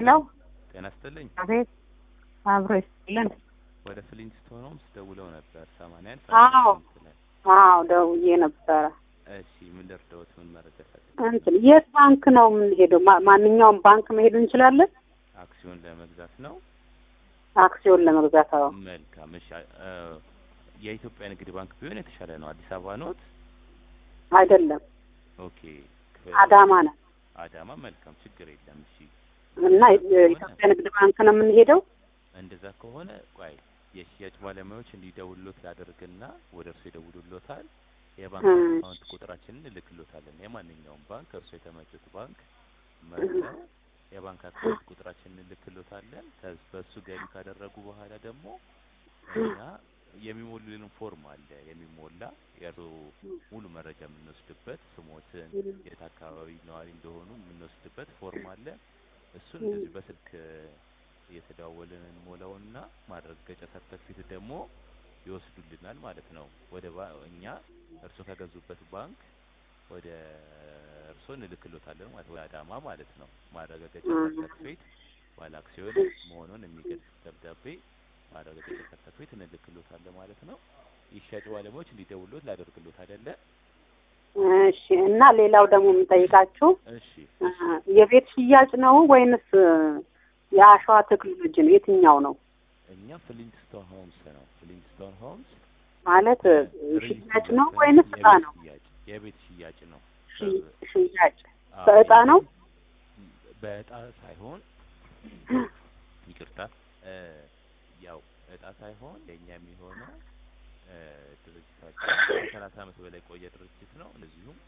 ሄሎ ጤና ይስጥልኝ። አቤት አብሮ ይስጥልን። ወደ ፍሊንስቶን ሆምስ ደውለው ነበር ሰማንያ አንድ አዎ። ስምንት ላይ። አዎ ደውዬ ነበረ። እሺ ምን ልርዳዎት? ምን መረጃ ፈልግ? እንትን የት ባንክ ነው የምንሄደው? ማ- ማንኛውም ባንክ መሄድ እንችላለን? አክሲዮን ለመግዛት ነው። አክሲዮን ለመግዛት? አዎ። መልካም እሺ። አ- የኢትዮጵያ ንግድ ባንክ ቢሆን የተሻለ ነው። አዲስ አበባ ኖት? አይደለም ኦኬ። ክፍል- አዳማ ነው አዳማ። መልካም ችግር የለም። እሺ እና የኢትዮጵያ ንግድ ባንክ ነው የምንሄደው? እንደዛ ከሆነ ቆይ የሽያጭ ባለሙያዎች እንዲደውሉት ላደርግና ወደ እርሱ ይደውሉሎታል። የባንክ እም። አካውንት ቁጥራችንን እልክሎታለን። የማንኛውም ባንክ እርሱ የተመቹት ባንክ መርጠው የባንክ አካውንት ቁጥራችንን እልክሎታለን። ከዚ በሱ ገቢ ካደረጉ በኋላ ደግሞ እኛ የሚሞሉልን ፎርም አለ የሚሞላ የእርሶ ሙሉ መረጃ የምንወስድበት ስሞትን፣ የት አካባቢ ነዋሪ እንደሆኑ የምንወስድበት ፎርም አለ። እሱን እንደዚህ በስልክ እየተደዋወልን እንሞላውና ማረጋገጫ ሰርተፊኬት ደግሞ ይወስዱልናል ማለት ነው። ወደ ባ- እኛ እርሶ ከገዙበት ባንክ ወደ እርሶ እንልክሎታለን ማለት ወደ አዳማ ማለት ነው። ማረጋገጫ ሰርተፊኬት ባለ አክሲዮን መሆኑን የሚገልጽ ደብዳቤ ማረጋገጫ ሰርተፊኬት እንልክሎታለን ማለት ነው። የሽያጭ ባለሙያዎች እንዲደውሉት ላደርግሎት አይደለ? እሺ። እና ሌላው ደግሞ የምጠይቃችሁ እሺ እ፣ የቤት ሽያጭ ነው ወይንስ እ፣ የአሸዋ ቴክኖሎጂ ነው? የትኛው ነው እኛ ፍሊንትስቶን ሆምስ ነው። ፍሊንትስቶን ሆምስ ማለት እ፣ ሪል ሽያጭ ስቴት ነው ዘርፍ ወይንስ እጣ የቤት ነው? ሽያጭ የቤት ሽያጭ ነው። ሽ- ሽያጭ አዎ፣ በእጣ ነው? በእጣ ሳይሆን ይቅርታ እ፣ ያው እጣ ሳይሆን የኛ የሚሆነው እ፣ ድርጅታችን ከሰላሳ ዓመት በላይ የቆየ ድርጅት ነው። እንደዚሁም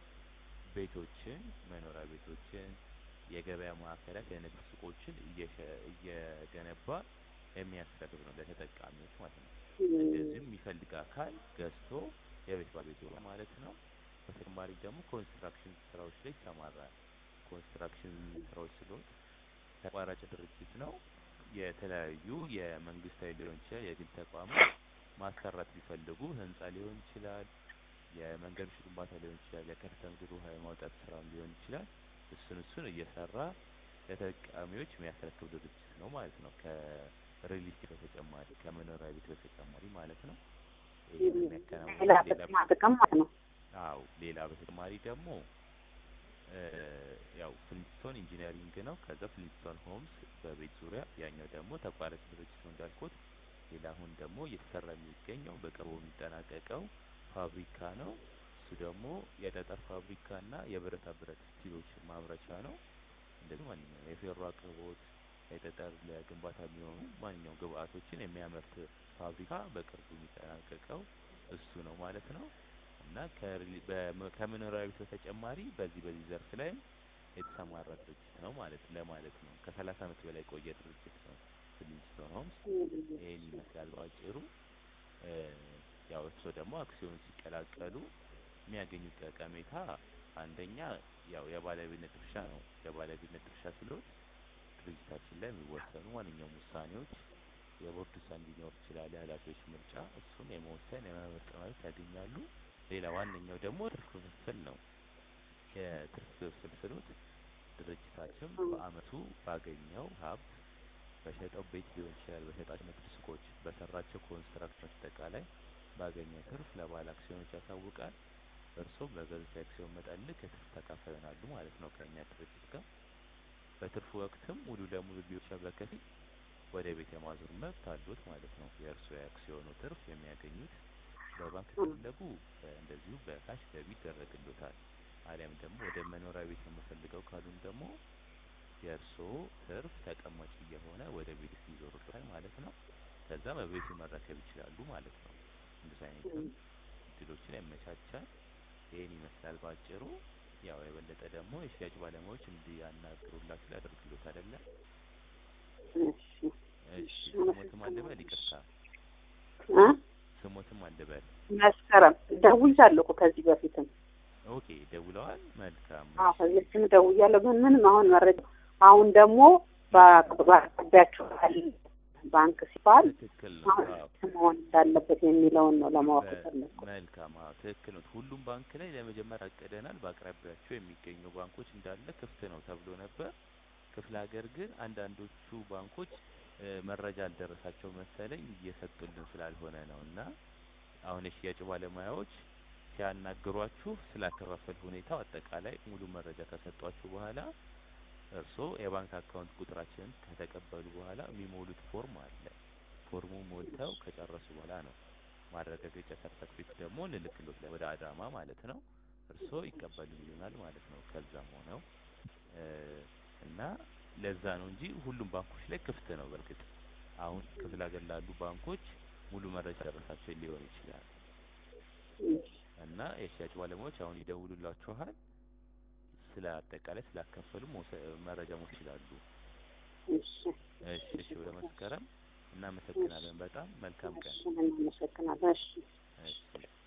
ቤቶችን፣ መኖሪያ ቤቶችን፣ የገበያ ማዕከላት፣ የንግድ ሱቆችን እየሸ- እየገነባ የሚያስረክብ ነው ለተጠቃሚዎች ማለት ነው። እንደዚሁም የሚፈልግ አካል ገዝቶ የቤት ባለቤት ይሆናል ማለት ነው። በተጨማሪ ደግሞ ኮንስትራክሽን ስራዎች ላይ ይሰማራል። ኮንስትራክሽን ስራዎች ስለሆን ተቋራጭ ድርጅት ነው። የተለያዩ የመንግስታዊ ሊሆን ይችላል የግል ተቋማት ማሰራት ቢፈልጉ ህንጻ ሊሆን ይችላል፣ የመንገዶች ግንባታ ሊሆን ይችላል፣ የከርሰ ምድር ውሃ የማውጣት ስራም ሊሆን ይችላል። እሱን እሱን እየሰራ ለተጠቃሚዎች የሚያስረክብ ድርጅት ነው ማለት ነው። ከሪል ስቴት በተጨማሪ ከመኖሪያ ቤት በተጨማሪ ማለት ነው። ይህን ሌላ የሚያከናውነው ሌላ ጥቅማ ጥቅም ማለት ነው። አው ሌላ በተጨማሪ ደግሞ እ፣ ያው ፍሊንስቶን ኢንጂነሪንግ ነው። ከዛ ፍሊንስቶን ሆምስ በቤት ዙሪያ፣ ያኛው ደግሞ ተቋራጭ ድርጅት ነው እንዳልኩት። ሌላ አሁን ደግሞ እየተሰራ የሚገኘው በቅርቡ የሚጠናቀቀው ፋብሪካ ነው። እሱ ደግሞ የጠጠር ፋብሪካ እና የብረታ ብረት ስቲሎች ማምረቻ ነው። እንደዚህ ማንኛውም የፌሮ አቅርቦት የጠጠር ለግንባታ የሚሆኑ ማንኛውም ግብአቶችን የሚያመርት ፋብሪካ በቅርቡ የሚጠናቀቀው እሱ ነው ማለት ነው። እና ከሪሊ- በመ- ከመኖሪያ ቤት በተጨማሪ በዚህ በዚህ ዘርፍ ላይም የተሰማራ ድርጅት ነው ማለት ለማለት ነው። ከሰላሳ ዓመት በላይ የቆየ ድርጅት ነው ፍሊንስቶን ሆምስ። ይህን ይመስላል በአጭሩ። እ፣ ያው እርስዎ ደግሞ አክሲዮን ሲቀላቀሉ የሚያገኙት ጠቀሜታ አንደኛ ያው የባለቤትነት ድርሻ ነው። የባለቤትነት ድርሻ ሲሎት ድርጅታችን ላይ የሚወሰኑ ማንኛውም ውሳኔዎች የቦርድ ውሳኔ ሊኖር ይችላል፣ የኃላፊዎች ምርጫ፣ እሱን የመወሰን የመመረጥ መብት ያገኛሉ። ሌላ ዋነኛው ደግሞ ትርፍ ክፍፍል ነው። የትርፍ ክፍፍል ስሎት ድርጅታችን በአመቱ ባገኘው ሀብት በሸጠው ቤት ሊሆን ይችላል፣ በሸጣቸው ንግድ ሱቆች፣ በሰራቸው ኮንስትራክሽኖች አጠቃላይ ባገኘው ትርፍ ለባለ አክሲዮኖች ያሳውቃል። እርሶም በገዙት የአክሲዮን መጠን ልክ የትርፍ ተካፋይ ይሆናሉ ማለት ነው ከእኛ ድርጅት ጋር። በትርፉ ወቅትም ሙሉ ለሙሉ ሊሆን ይችላል በከፊል ወደ ቤት የማዞር መብት አሉት ማለት ነው። የእርሶ የአክሲዮኑ ትርፍ የሚያገኙት በባንክ ከፈለጉ በ- እንደዚሁ በካሽ ገቢ ይደረግሎታል። አሊያም ደግሞ ወደ መኖሪያ ቤት ነው የምፈልገው ካሉን ደግሞ የእርስዎ ትርፍ ተቀማጭ እየሆነ ወደ ቤት ይዞሩታል ማለት ነው። ከዛ በቤቱ መረከብ ይችላሉ ማለት ነው። እንደዚህ አይነትም እድሎችን ያመቻቻል። ይህን ይመስላል በአጭሩ። ያው የበለጠ ደግሞ የሽያጭ ባለሙያዎች እንዲያናግሩላችሁ ሊያደርግሎት አይደለም። እሺ እሺ ስሞትም አልበል ይቅርታ፣ እ? ስሞትም አልበል። መስከረም ደውያለሁ እኮ ከዚህ በፊትም ኦኬ ደውለዋል። መልካም አዎ ከዚህ በፊትም ደውያለሁ፣ ግን ምንም አሁን መረጃ አሁን ደግሞ በአቅራቢያችሁ ያለ ባንክ ሲባል ትክክል ነው። አሁን አዎ መሆን እንዳለበት የሚለውን ነው ለማወቅ የፈለኩት። መልካም አዎ ትክክል ነው። ሁሉም ባንክ ላይ ለመጀመር አቅደናል። በአቅራቢያቸው የሚገኙ ባንኮች እንዳለ ክፍት ነው ተብሎ ነበር። ክፍለ ሀገር ግን አንዳንዶቹ ባንኮች እ መረጃ አልደረሳቸው መሰለኝ እየሰጡልን ስላልሆነ ነው እና አሁን የሽያጭ ባለሙያዎች ሲያናግሯችሁ ስላከፋፈል ሁኔታው አጠቃላይ ሙሉ መረጃ ከሰጧችሁ በኋላ እርስዎ የባንክ አካውንት ቁጥራችንን ከተቀበሉ በኋላ የሚሞሉት ፎርም አለ። ፎርሙ ሞልተው ከጨረሱ በኋላ ነው ማረጋገጫ ሰርተፍኬት ደግሞ እንልክሎት ወደ አዳማ ማለት ነው። እርስዎ ይቀበሉልናል ማለት ነው። ከዛም ሆነው እ እና ለዛ ነው እንጂ ሁሉም ባንኮች ላይ ክፍት ነው። በእርግጥ አሁን ክፍለ ሀገር ላሉ ባንኮች ሙሉ መረጃ ደረሳቸው ሊሆን ይችላል እና የሽያጭ ባለሙያዎች አሁን ይደውሉላችኋል። ስለ አጠቃላይ ስላከፈሉ መውሰ- መረጃ መውሰድ ይችላሉ። እሺ እሺ እሺ፣ ወደ መስከረም እናመሰግናለን። በጣም መልካም ቀን። እሺ እናመሰግናለን። እሺ እሺ